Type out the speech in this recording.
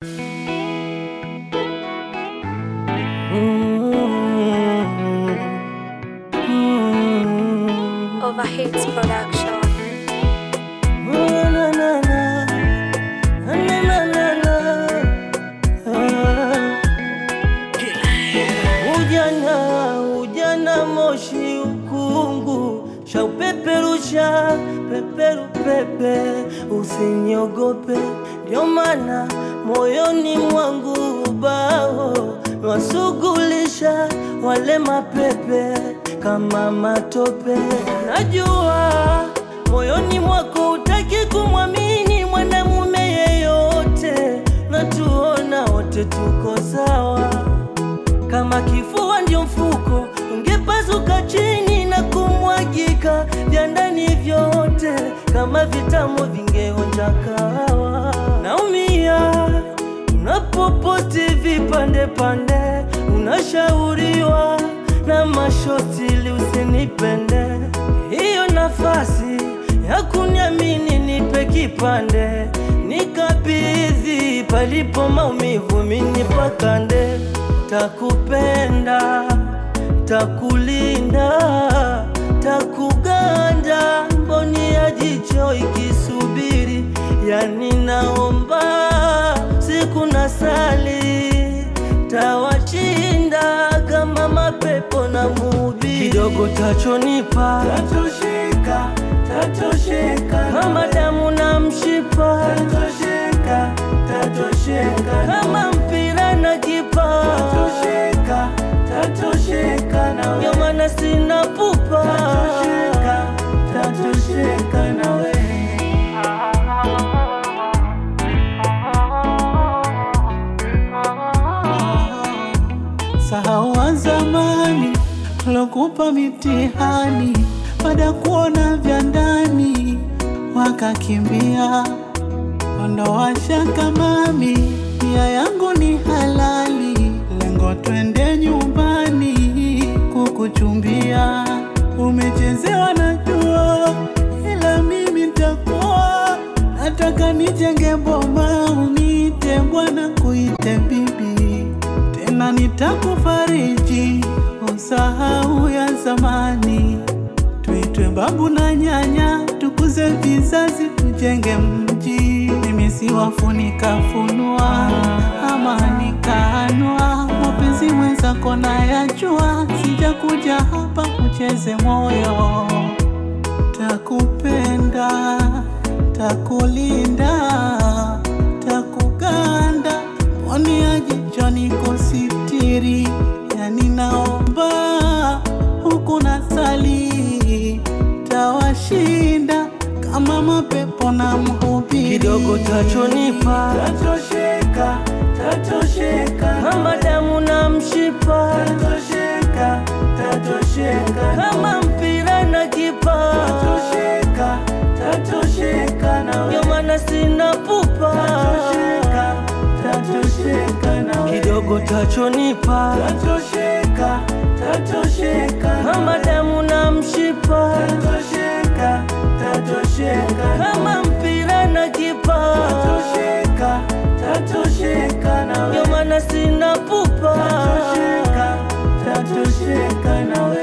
Overhits Production. Na, na, na. Na, na, na, na. Ah. Ujana, ujana moshi ukungu shaupeperusha peperu pepe, usiniogope, ndio maana moyoni mwangu ubao wasugulisha wale mapepe kama matope. Najua moyoni mwako utaki kumwamini mwanamume yeyote, na tuona wote tuko sawa kama kifua ndio mfuko, ungepasuka chini na kumwagika vya ndani vyote, kama vitamu vingeonja kahawa. Naumia unapoposti vipande pande, unashauriwa na mashosti ili usinipende. Hiyo nafasi ya kuniamini nipe kipande, nikabidhi palipo maumivu, mini pakande takupenda, takulinda, takuganda, mboni ya jicho ikisubiri, yani naomba siku na sali, tawashinda kama mapepo na mubi, kidogo tachonipa tatosheka, tatosheka, kama damu na mshipa tatosheka, tatosheka, kama mpira na kipa tatosheka, tatosheka na ndio maana sina pupa tatosheka, tatosheka na wewe Sahau wa zamani lokupa mitihani, baada ya kuona vya ndani wakakimbia. Ondoa shaka mami, nia yangu ni halali, lengo twende nyumbani kukuchumbia. Umechezewa najua, ila mimi ntakuwa nataka nijenge boma, uniite bwana, kuite bibi tena nitakufariji, usahau ya zamani. Tuitwe babu na nyanya, tukuze vizazi, tujenge mji. Mimi si wafunika funua ama nikaanua, mapenzi mwenzako nayajua, sijakuja hapa ucheze moyo. Takupenda, takulinda, takuganda, poni ya jicho niko sitiri, yani naomba huku na sali, tawashinda kama mapepo na mhubiri. kidogo tachonipa tatosheka, tatosheka, kama damu na mshipa tatosheka, tatosheka, kama mpira na kipa tatosheka, tatosheka na ndio maana sina pupa tatosheka, tatosheka na kidogo tachonipa tatosheka, tatosheka, kama damu na mshipa tatosheka, tatosheka, kama mpira na kipa tatosheka, tatosheka na ndio maana sina pupa tatosheka, tatosheka na wewe